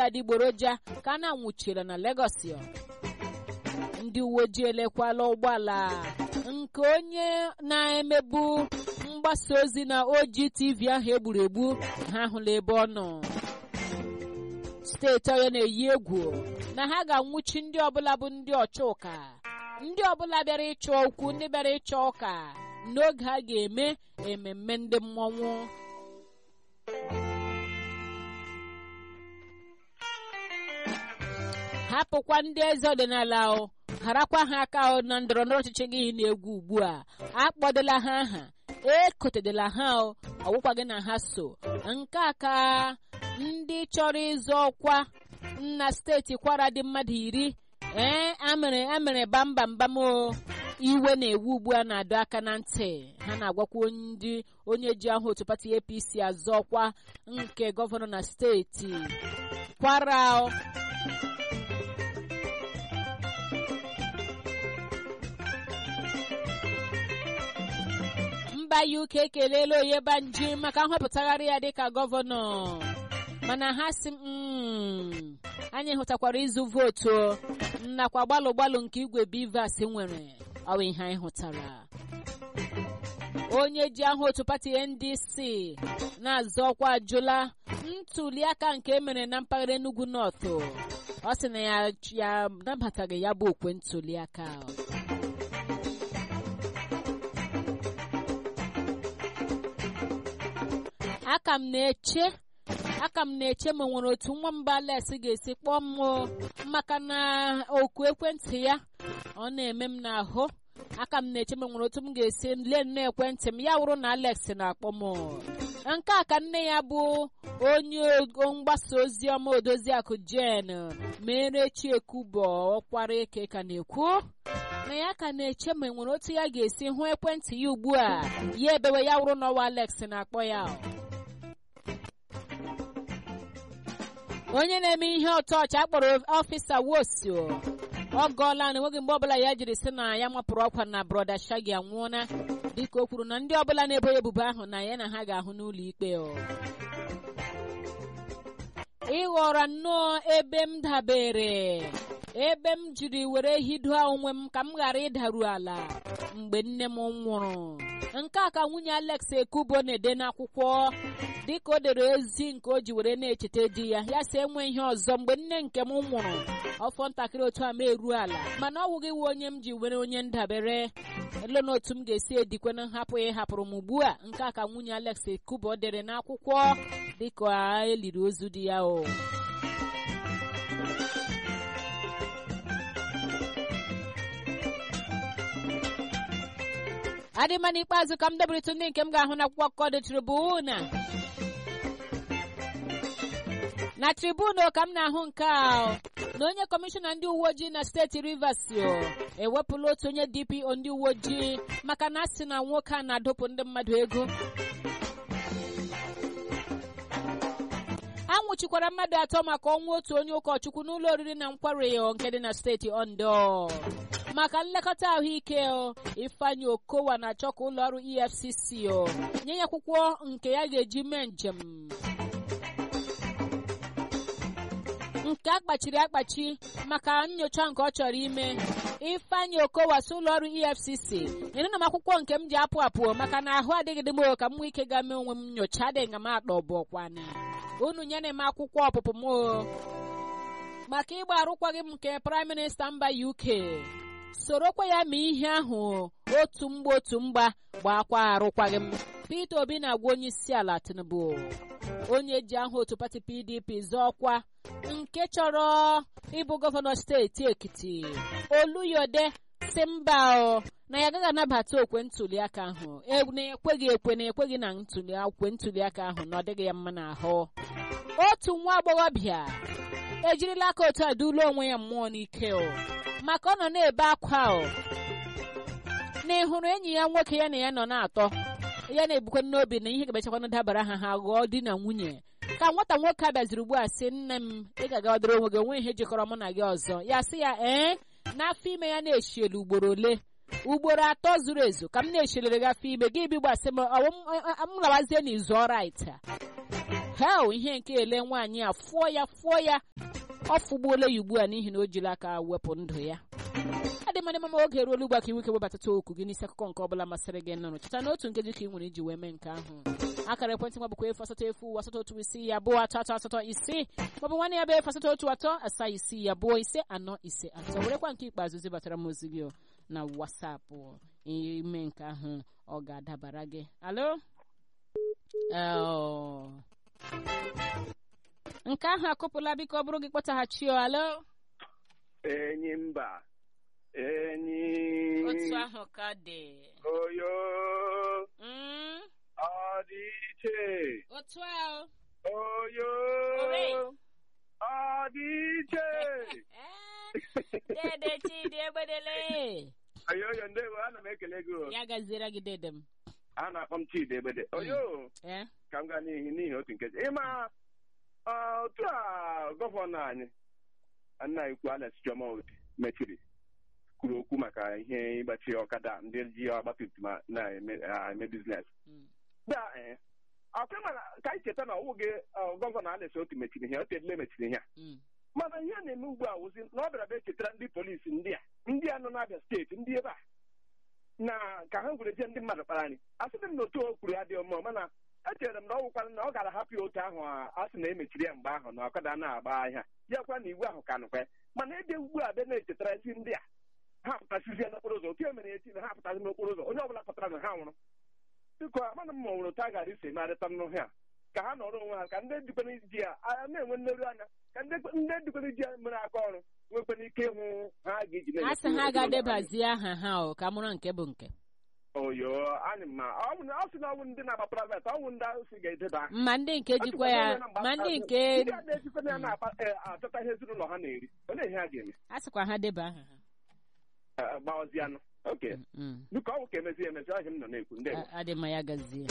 adịgboroja ka a na-anwụchiri na Lagos ndị uwe ojii elekwala ụgbọala nke onye na-emebu mgbasa ozi na OGTV ahụ egburu egbu ha hụla ebe ọ nọ steeti ọya na-eyi egwu na ha ga-anwụchi ndị ọbụla bụ ndị ọcha ụka ndị ọbụla bịara ịchọ okwu ndị bịara ịchọ ụka n'oge a ga-eme ememme ndị mmọnwụ hapụkwa ndị eze ọdịnala o harakwa ha aka na ndọrọ ndọrọ ọchịchị gị na-egwu ugbu a akpọdela ha aha ekotedela ha o ọgwụkwa na ha so nke a ka ndị chọrọ ịzọ ọkwa na steeti kwara dị mmadụ iri ee amere amere bambambam o iwe na-ewu ugbu a na-adọ aka na ntị ha na-agwakwa ndị onye ji ahụ otu pati APC azọ ọkwa nke gọvanọ na steeti kwara mba UK ekelela Oyebanji maka nhọpụtagharị ya dịka gọvanọ mana ha si anyị hụtakwara ịzụ vootu nakwa gbalụ gbalụ nke igwe Bivas nwere ọwa ihe anyị hụtara onye ji aha otu pati NDC na-azọ ọkwa ajụla ntuli aka nke emere na mpaghara Enugu North ọ sị na ya ya nabataghị ya bụ okwe ntuli aka aka m na-eche aka m na-eche ma nwere otu nwamba Alex ga-esi kpọọ m maka na oku ekwentị ya ọ na-eme m n'ahụ aka m na-eche ma nwere otu m ga-esi lee nnọọ ekwentị m ya wụrụ na Alex na-akpọ m nke a ka nne ya bụ onye mgbasa ozi ọma odoziakụ Jen mere Chiekubo ọkwara eke ka na-ekwu na ya ka na-eche ma nwere otu ya ga-esi hụ ekwentị ya ugbu a ya ebewe ya wụrụ na ọwa Alex na-akpọ ya onye na-eme ihe ọtọọchị akpọrọ ọfịsa wosio ọ gọọla na enweghị mgbe ọbụla ya jiri sị na ya mapụrụ ọkwa na broda shagi anwụọna dịka o kwuru na ndị ọbụla na-ebo ya ebubo ahụ na ya na ha ga-ahụ n'ụlọ ikpe ịghọrọ nnọọ ebe m dabere ebe m jiri were hidoa onwe m ka m ghara ịdaru ala mgbe nne m nwụrụ nke a ka nwunye Alex Ekubo na-ede n'akwụkwọ dịka o dere ozi nke o ji were na-echeta di ya ya si enwe ihe ọzọ mgbe nne nke m nwụrụ ọfọ ntakịrị otu a ma eruo ala mana ọ wụghị iwe onye m ji were onye ndabere elo na otu m ga-esi edikwe na nhapụ ya hapụrụ m ugbu a nke a ka nwunye Alex Ekubo dere n'akwụkwọ dịka eliri ozu di ya o adịma n'ikpeazụ ka m debụrịtụ ndị nke m ga-ahụ na akwụkwọ akụkọ dị tribuna na tribuna ka m na-ahụ nke a na onye kọmishọna ndị uwe ojii na steeti Rivers ewepụla otu onye DPO ndị uwe ojii maka na a sị na nwoke a na-adọpụ ndị mmadụ ego a nwụchikwara mmadụ atọ maka ọnwụ otu onye ụkọchukwu n'ụlọ oriri na nkwari nke dị na steeti Ondo maka nlekọta ahụike Ifeanyi Okowa na-achọ ka ụlọ ọrụ EFCC nye ya akwụkwọ nke ya ga-eji mee njem nke akpachiri akpachi maka nyocha nke ọ chọrọ ime Ifeanyi Okowa si ụlọ ọrụ EFCC nyere m akwụkwọ nke m ji apụ apụ maka na ahụ adịghị dị m ka m nwee ike ga mee onwe m nyocha adịghị nga m akpọ bụkwana unu nyere m akwụkwọ ọpụpụ m maka ịgba arụkwaghị m nke praịm minista mba UK sorokwa ya ma ihe ahụ otu mgba otu mgba gbakwa arụkwaghị m Peter Obi na-agwa onye isi ala Tinubu onye ji aha otu pati PDP zọọkwa nke chọrọ ịbụ gọvanọ steeti Ekiti Oluyode si mba na ya agaghị anabata okwe ntuli aka ahụ na-ekweghị ekwe na ekweghị na ntuli okwe ntuli aka ahụ na ọ dịghị ya mma n'ahụ otu nwa agbọghọbịa ejirila aka otu a dulo onwe ya mmụọ n'ike o maka ọ nọ na-ebe akwa o na ịhụrụ enyi ya nwoke ya na ya nọ na-atọ ya na-ebukwa n'obi na ihe ga-emechakwana dabara ha ha ghọọ di na nwunye ka nwata nwoke a bịaziri ugbu a sị nne m ị ga-aga ọdịrị onwe gị onwe ihe jikọrọ mụ na gị ọzọ ya sị ya ee n'afọ ime ya na-echielu ugboro ole ugboro atọ zuru ezu ka m na-echelere gị afọ ime gị bi gbasị m m lawazie n'izu ọrait hel ihe nke ele nwaanyị a fụọ ya fụọ ya ọ fụgbuola ya ugbu a n'ihi na o jiri aka wepụ ndụ ya adịmadị mama oge eruola ugbu a ka iwu ike webatata okwu gị n'isi akụkọ nke ọbụla masịrị gị nụrụ cheta na otu nkeji ka ị nwere iji wee mee nke ahụ akara ekwentị nwa bụkwa efu asatọ efu asatọ otu isii ya abụọ atọ atọ asatọ isii maọbụ nwanne ya bụ efu asatọ otu atọ asaa isii ya abụọ ise anọ ise atọ werekwa nke ikpeazụ zibatara m ozi gị o na wasapụ ime nke ahụ ọ ga-adabara gị alo Oh. nke ahụ akụpụla biko ọ bụrụ gị kpọtaghachi o alo enyi mba enyi otu ahụ ka dị oyo Mm, ọ dị iche otu ahụ oyo Ore. ọ dị iche dede chidi egbedele oyo oyo ndewo ana m ekele gị o. ya gaziere gị dede m a na-akpọ m chidi egbede oyo Eh? ka m gaa n'ihi n'ihi otu nkeji ịma ọ, otu a gọvanọ anyị nna ikwu Alex Chioma Oti mechiri kwuru okwu maka ihe ịgbachi ọkada ndị ji ọgbatumtum a na-eme eme biznes Mm. da ee ọkwa mana ka anyị cheta na ọwụ gị ọ, gọvanọ Alex Oti mechiri ihe otelile mechiri ihe a Mm. mana ihe a na-eme ugbu a wụzi na ọ bịara bịa chetara ndị polisi ndị a ndị a nọ n'Abịa steeti ndị ebe a na ka ha gwere je ndị mmadụ kpara anyị asịrị m na otu o kwuru adịghị mma mana echere m na ọ wụkwara na ọ gara hapụ ya otu ahụ a a sị na emechiri ya mgbe ahụ na ọkada na-agba ahịa ya kwa na iwu ahụ ka nụkwa ya mana ebe ugbu a bịa na-echetara isi ndị a ha pụtasizie n'okporo ụzọ otu e mere echi na ha pụtazi n'okporo ụzọ onye ọbụla pụtara na ha nwụrụ biko amana m ma ọ nwere otu a gara isi marịta nnụ ha ka ha nọrọ onwe ha ka ndị dịkwana ji ya a na-enwe nleru anya ka ndị ndị dịkwana ji ya mere aka ọrụ nwekwana ike ịhụ ha ga-eji a sị ha ga-adebazi aha ha o ka mụrụ nke bụ nke oyo anyị ma ọ bụ na- ọ sị na ọnwụ ndị na-agba praịvet ọnwụ ndị ahụ si ga-edeba aha. ma ndị nke jikwa ya ma ndị nke ndị a na-ejikwa ya na-achọta ihe ezinụlọ ha na-eri olee ihe ha ga-eme a sịkwa ha deba aha ha Eh, gbawazianụ oke Mm. biko ọ bụ ka emezi emezi ọhịa m nọ na-ekwu ndị A- adị mma ya gazie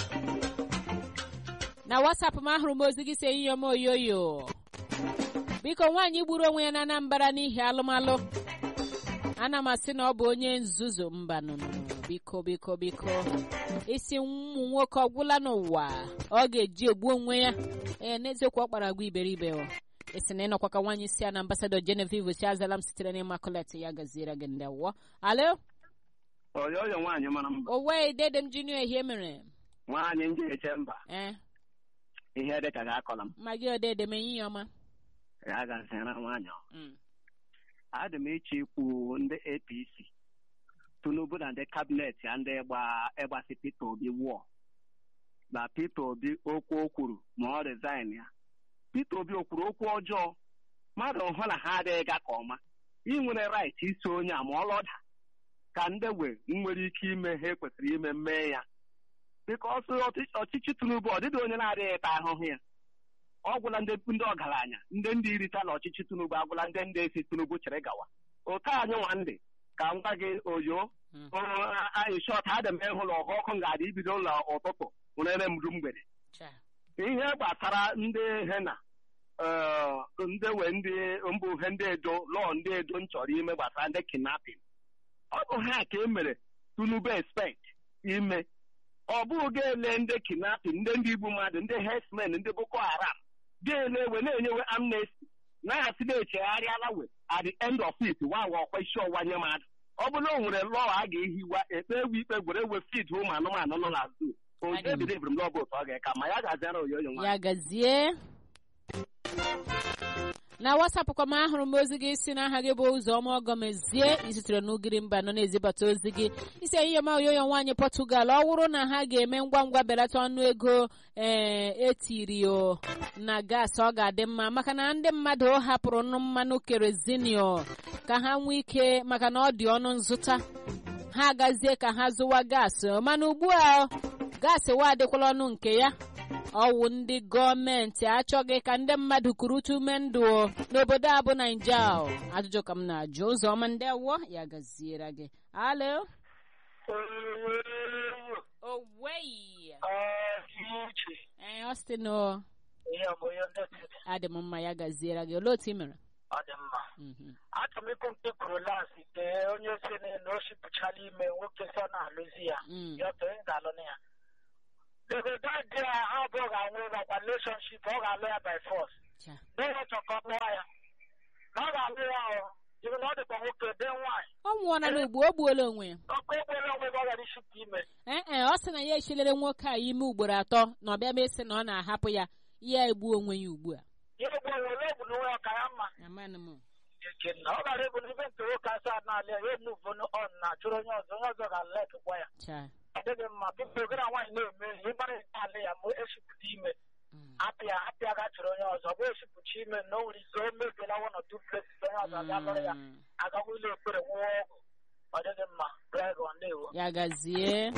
na wasapụ m ahụrụ m ozi gị si enyi m oyoyo biko nwaanyị gburu onwe ya na anambra n'ihi alụmalụ ana m asị na ọ bụ onye nzuzu mba nụnụ biko biko biko isi ụmụ nwoke ọgwụla n'ụwa ọ ga-eji egbu onwe ya ee n'eziokwu ọ kpara agwa iberibe o esi na ịnọkwa ka nwaanyị si ya na ambasadọ Genevieve si azala m sitere n'ịmakulet ya gaziere gị ndị awọ alo oyo oyo nwaanyị mara mba owe dede m junior ehie mere nwaanyị ndị eche mba ee ihe dị ka ga-akọla m ma gị odede m enyi ya ọma ya gazira nwaanyị ọ. Mm. adị m iche ikwu ndị apc tinubu na ndị kabinet ya ndị gba ịgbasi peter obi wụọ na peter obi okwu o kwuru ma ọ resign ya peter obi o kwuru okwu ọjọọ mmadụ hụ na ha adịghị ga ka ọma ị nwere right iso onye a ma ọ lọda ka ndị we nwere ike ime ha ekwesịrị ime mee ya bikọs ọchịchị tinubu ọ dịghị onye na-adịghị ta ahụhụ ya ọ gwụla ndị ndị ọgaranya ndị ndị ritala ọchịchị tinubu agwụla ndị ndị esi tinubu chere gawa oke anyị nwa ndị ka m gwa gị oyo Mm. anyị shọt adị m ịhụla ọha ọkụ ga-adị ibido ụlọ ụtụtụ nwere m ru mgbede Cha. ihe gbasara ndị hena eh, ndị we ndị mbụ ihe ndị edo lọọ ndị edo m chọrọ ime gbasara ndị kidnapping ọ bụ ha ka e mere tinubu expect ime ọ bụghị ga-ele ndị kidnapping ndị ndị igbu mmadụ ndị herdsmen ndị boko haram ga-ele we na-enyewe amnesty na-asị na-echegharịala we at the end of it wawa ọkwa isi ọwa nye mmadụ ọ bụrụ na o nwere lọọ a ga-ehiwa ekpe ewu ikpe gwere ewe fid ụmụ anụmanụ nọ na zoo oje Adị m. bidebiri m lọbụ otu ọ ga-eka ma ya ga-azara oyoyo nwa ya gazie na wasapụ kwa m ahụrụ m ozi gị si n'aha gị bụ ụzọma ọgọmezie isitere n'ugiri mba nọ na-ezibata ozi gị isi ehihie ma oyoyo nwaanyị pọtugal ọ wụrụ na ha ga-eme ngwa ngwa belata ọnụ ego ee etiri o na gas ọ ga-adị mma maka na ndị mmadụ hapụrụ nụ mmanụ kerozinio ka ha nwee ike maka na ọ dị ọnụ nzụta ha agazie ka ha zụwa gas mana ugbu a gaasị wa adịkwala ọnụ nke ya ọwụ ndị gọọmenti achọghị ka ndị mmadụ kurutu ume ndụ o n'obodo a bụ naija o. ajụjụ ka m na-ajụ ụzọ ọma ndị awọ ya gaziere gị alo oweyi ee Austin o adị m mma ya gaziere gị olee otu ị mere ọ dị mma Mhm. achọrọ m ịkụ nke kwuru lansị tee onye si na na o shipụchala ime nwoke sọ na-alụzi ya Mm. ya otu onye ga-alụ na ya obodo dị a ha abụọ ga-anwụ nakwa relationship ọ ga-alụ ya by force cha n'ụlọ chọkọ lụọ ya na ọ ga-alụ ya ọ jiri na ọ dịkwa nwoke dee nwaanyị ọ nwụọla n'ugbo o gbuola onwe ya ọkụ ekpere onwe ebe ọ gara ishipụ ime ee e ọ sị na ya echilere nwoke a ime ugboro atọ na ọbịa mesị na ọ na-ahapụ ya ya egbuo onwe ya ugbu a ya egbu onwe ole egbu n'onwe ya ka ya mma amanụ m Echenna ọ gara egbu n'ibe nke nwoke asaa n'ala ya emuvu on na chụrụ onye ọzọ onye ọzọ ga-alekwa ya cha ọ dịghị mma biko gara nwaanyị na-eme ihe ịmara ihe ala ya ma eshipụta ime Mm. apịa apịa ga chụrụ onye ọzọ bụ eshipụcha ime na o nwere ike o mebiela one or two places onye ọzọ abịa lụrụ ya Mm. agagwa ụlọ ekpere nwụọ ọgwụ ọ dịghị mma dragon na-ewo ya gazie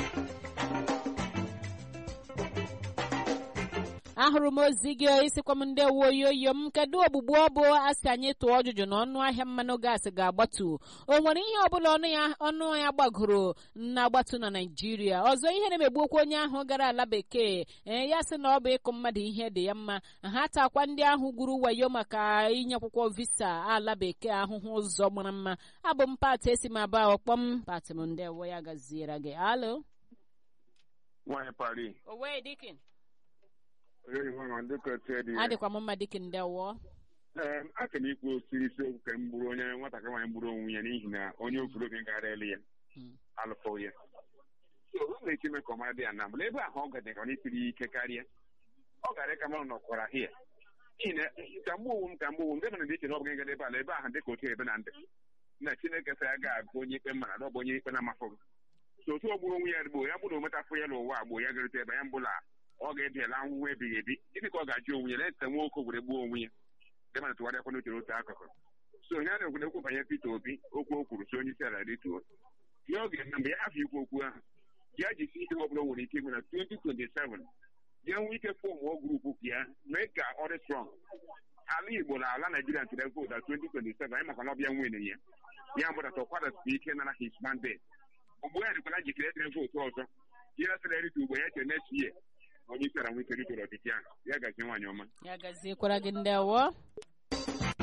ahụrụ m ozi gị isikwa m ndị woyoyo m kedu ogbugbu ọ bụ asị anyị tụọ ọjụjụ na ọnụ ahịa mmanụ gaasị ga-agbatu o nwere ihe ọbụla ọnụ ya ọnụ ya gbagoro na-agbatu na naijiria ọzọ ihe na-emegbu okwu onye ahụ gara ala bekee ee ya sị na ọ bụ ịkụ mmadụ ihe dị ya mma ha takwa ndị ahụ gwuru wayo maka inye akwụkwọ visa ala bekee ahụhụ ụzọ mara mma abụ m pat esi m aba ọkpọm pat m ndewo ya gaziere gị alo nwaanyị pari owe dikin onye nwe dịka otu dị ya adịkwa m mma dikin ndewo ee aka m ikwu otu isiokwu ka m gburu onye nwatakịrị nwaanyị gburu onwe ya n'ihi na onye okorobịa gara elu ya Mm. alụfọ ya so o na-eche ime ka ọ mara dị ya na mbụ ebe ahụ ọ gadara ọ isiri ike karịa ọ gara ka mmadụ nọkwara hia n'ihi na ka mgbe owu m ka mgbe owu m ndị mana dị iche na ọ bụ gị ebe ala ebe ahụ dịka otu ebe na ndị na chineke sị ya ga-agụ onye ikpe mara na ọ bụ onye ikpe na-amafọ gị so otu ọ gburu onwe ya gboo ya bụrụ ometafụ ya n'ụwa gboo ya garute ebe ya mbụla ọ ga-ebiala ahụhụ ebighị ebi gịnị ka ọ ga-ajụ onwe ya na-ete nwoke were gbuo onwe ya ndị mana tụgharịakwa n'uche n'otu akụkụ so onye a na-ekwu ekwu banyere Peter Obi okwu o kwuru si onye isi ala rituo ihe ọ ga-eme mgbe ya hafụ ikwu okwu ahụ ya jisi ike ọ bụla o nwere ike ime na 2027 ya nwee ike fọmụọ grupu ya mee ka ọ dị strọng ala Igbo na ala Naijiria ntụrụ vootu na 2027 anyị maka na ọbịa nwere ya ya mbụdata ọkwadasị ike nara his mandate ugbu ya dịkwana njikere ịtụrụ vootu ọzọ ihe sịrị erite ugbo ya chere next year onye isi ala nwee ike ritụrụ ọchịchị ahụ ya gazie nwaanyị ọma ya gaziekwara gị ndewo